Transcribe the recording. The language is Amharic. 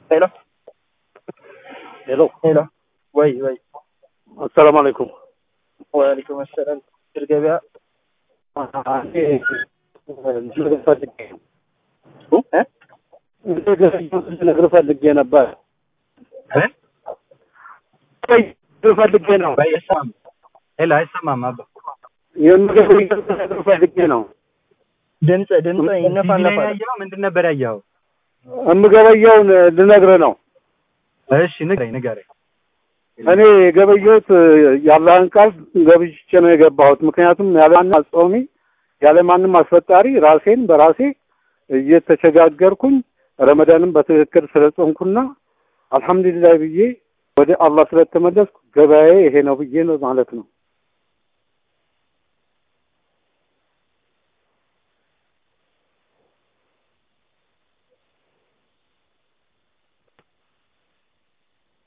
ሄሎ ሄሎ ሄሎ፣ ወይ ወይ፣ አሰላሙ አለይኩም። ወአለይኩም አሰላም። ድር ገበያ ልነግር ፈልጌ ነበር ፈልጌ ነው ወይ አይሰማም። ሄሎ አይሰማም። አባ የምግብ ልነግር ፈልጌ ነው። ድምፅ ድምፅ ቲቪ ላይ ይነፋነፋል። ያየኸው ምንድን ነበር ያየኸው? የምገበየውን ልነግር ነው። እሺ ንገረኝ ንገረኝ። እኔ የገበየሁት የአላህን ቃል ገብቼ ነው የገባሁት። ምክንያቱም ያለ ማንም አጾሚ ያለ ማንም አስፈጣሪ ራሴን በራሴ እየተቸጋገርኩኝ ረመዳንም በትክክል ስለጾምኩና አልሐምዱሊላህ ብዬ ወደ አላህ ስለተመለስኩ ገበያዬ ይሄ ነው ብዬ ነው ማለት ነው።